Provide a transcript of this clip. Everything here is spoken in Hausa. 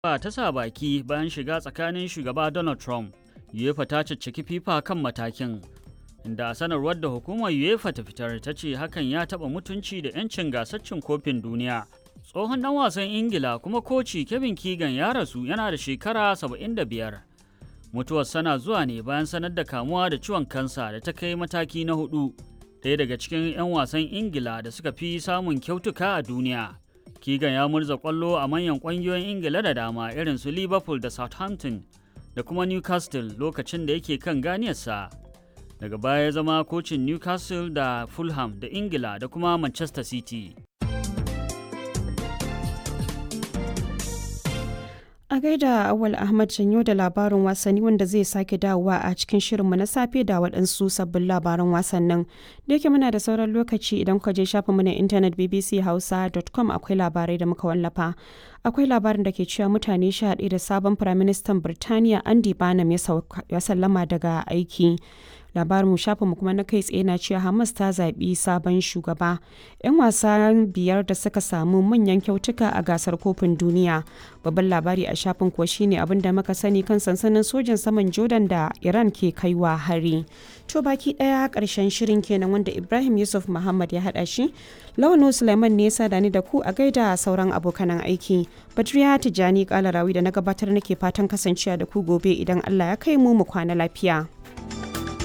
ba ta sa baki bayan shiga tsakanin shugaba Donald Trump. UEFA ta cicciki FIFA kan matakin. Inda a sanarwar da hukumar UEFA ta fitar ta ce hakan ya taɓa mutunci da 'yancin gasar cin kofin duniya. Tsohon ɗan wasan Ingila kuma koci Kevin Keegan ya rasu yana da shekara 75. Mutuwar sana zuwa ne bayan sanar da kamuwa da ciwon kansa da ta kai mataki na hudu. Ɗaya daga cikin 'yan wasan Ingila da suka fi samun kyautuka a duniya. Keegan ya murza kwallo a manyan ƙungiyoyin Ingila da dama irin su Liverpool da Southampton da kuma Newcastle lokacin da yake kan ganiyarsa. Daga baya ya zama kocin Newcastle da Fulham da Ingila da kuma Manchester City. A gaida Awal Ahmad Janyo da labarin wasanni wanda zai sake dawowa a cikin shirinmu na safe da waɗansu sabbin labaran wasannin. Da yake muna da sauran lokaci idan kuka je shafinmu na intanet bbchausa.com akwai labarai da muka wallafa. Akwai labarin da ke cewa mutane sha da sabon Firaministan Birtaniya Andy Barnum ya sallama daga aiki. labarin mu shafinmu kuma na kai tsaye na cewa hamas ta zaɓi sabon shugaba yan wasa biyar da suka samu manyan kyautuka a gasar kofin duniya babban labari a shafin kuwa shine abin da muka sani kan sansanin sojin saman jordan da iran ke kaiwa hari to baki daya karshen shirin kenan wanda ibrahim yusuf muhammad ya hada shi launu suleiman ne ya ni da ku a gaida sauran abokanan aiki badriya tijjani kalarawi da na gabatar nake fatan kasancewa da ku gobe idan allah ya kai mu mu kwana lafiya